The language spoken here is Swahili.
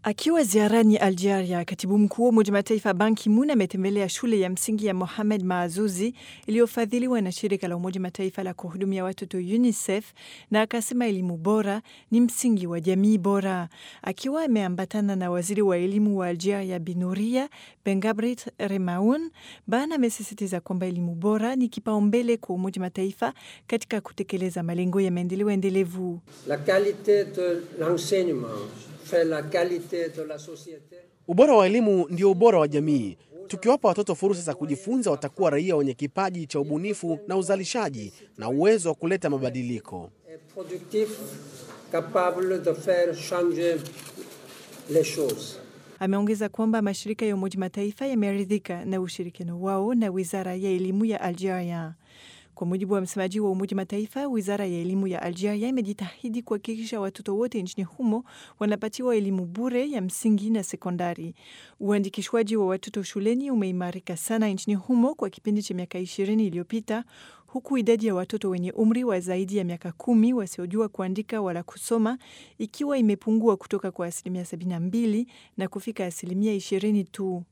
Akiwa ziarani Algeria, katibu mkuu wa Umoja Mataifa Ban Ki-moon ametembelea shule ya msingi ya Mohamed Maazuzi iliyofadhiliwa na shirika la Umoja Mataifa la kuhudumia watoto UNICEF na akasema elimu bora ni msingi wa jamii bora. Akiwa ameambatana na waziri wa elimu wa Algeria Binuria Bengabrit Remaoun, Ban amesisitiza kwamba elimu bora ni kipaumbele kwa Umoja Mataifa katika kutekeleza malengo ya maendeleo endelevu. La qualité de l'enseignement fait la qualité de la société. Ubora wa elimu ndio ubora wa jamii. Tukiwapa watoto fursa za kujifunza, watakuwa raia wenye kipaji cha ubunifu na uzalishaji na uwezo wa kuleta mabadiliko. Et productif, capable de faire changer les choses. Ameongeza kwamba mashirika ya Umoja Mataifa yameridhika na ushirikiano wao na wizara ya elimu ya Algeria. Kwa mujibu wa msemaji wa Umoja Mataifa, wizara ya elimu ya Algeria imejitahidi kuhakikisha watoto wote nchini humo wanapatiwa elimu bure ya msingi na sekondari. Uandikishwaji wa watoto shuleni umeimarika sana nchini humo kwa kipindi cha miaka ishirini iliyopita huku idadi ya watoto wenye umri wa zaidi ya miaka kumi wasiojua kuandika wala kusoma ikiwa imepungua kutoka kwa asilimia 72 na kufika asilimia 20 tu.